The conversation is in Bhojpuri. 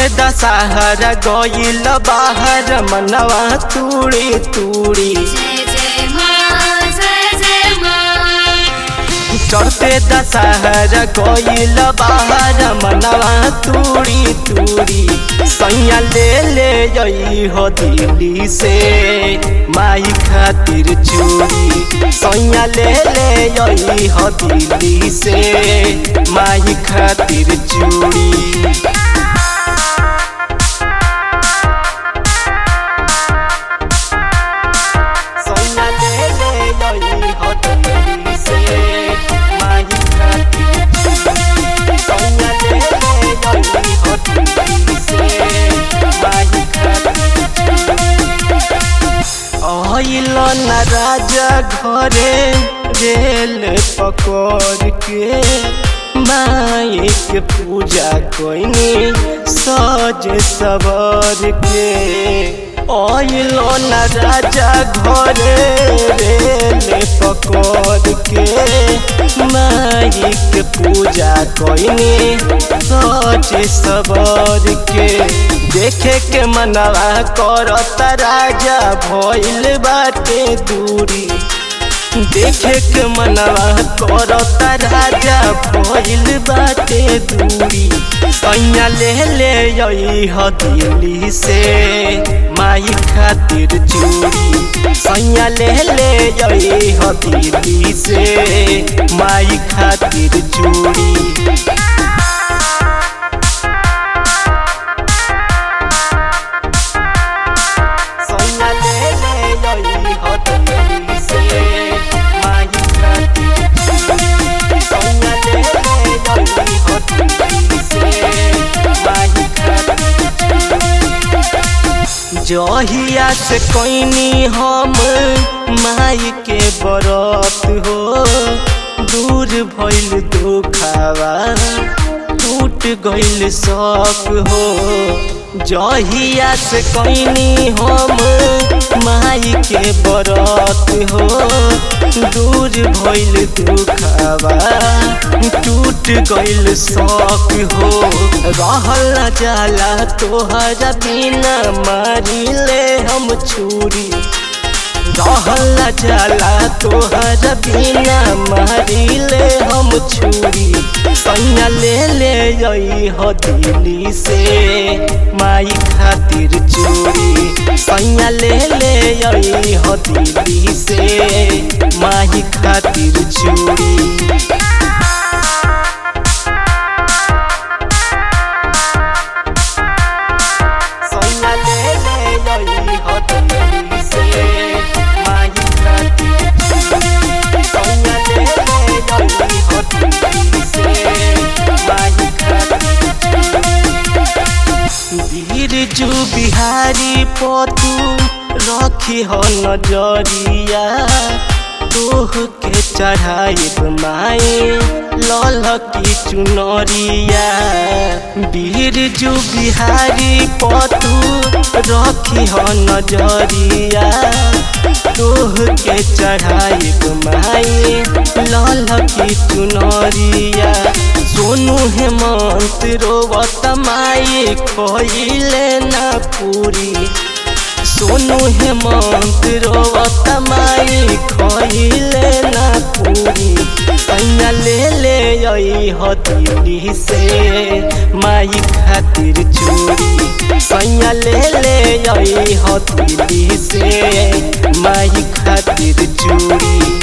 दशहरा गईल बाहर मनवा तूड़ी तूड़ी जय जय माँ जय जय माँ चढ़ते दशहरा गईल बाहर मनवा तूड़ी तूड़ी सैया ले ले जई हो दिल्ली से माई खातिर चूड़ी सैया ले ले जई हो दिल्ली से माई खातिर चूड़ी सैया ले ले जई हो दिल्ली से माई खातिर चूड़ी सैया ले ले जई हो दिल्ली से माई खातिर आइल न राजा घरे रेल पकड़ के माई के पूजा कोइनी सज सवर के आइल न राजा घरे रेल पकड़ के माई के पूजा कोइनी सज सवर के देखे के मनवा करत राजा भइल बाटे दूरी देखे के मनवा करत राजा भइल बाटे दूरी सैया ले ले जई ह दिल्ली से माई खातिर चूड़ी सैया ले ले जई ह दिल्ली से माई खातिर चूड़ी सैया ले ले जई हो दिल्ली से माई खातिर चूड़ी सैया ले ले जई हो दिल्ली से माई खातिर जहिया से कोइनी हम माई के बरत हो दूर भइल दुखावा टूट गइल शौक हो जहिया से कोइनी हम माई के बरत हो दूर भइल दुखावा टूट गइल शौक हो रहल न जाला तोहरा बिना मारी ले हम छुरी रहल न जाला तोहरा बिना मारी ले हम छुरी सैया ले ले जई हो दिल्ली से माई खातिर चूड़ी सैया ले ले जई हो दिल्ली से माई खातिर चूड़ी सैया ले ले जई हो दिल्ली से माई खातिर चूड़ी सैया ले ले जई हो दिल्ली से माई खातिर बिरजू बिहारी पतू रखी हो नजरिया तोह के चढ़ाइब माए लल की चुनरिया बिरजू बिहारी पतू रखी हो नजरिया तोह के चढ़ाइब माए लल की चुनरिया सोनू हेमंत रोवत माई खोइले ना पूरी सोनू हेमंत रोवत माई खोइले ना पूरी सैया ले ले आई हो दिल्ली से माई खातिर चूड़ी सैया ले ले आई हो दिल्ली से माई खातिर चूड़ी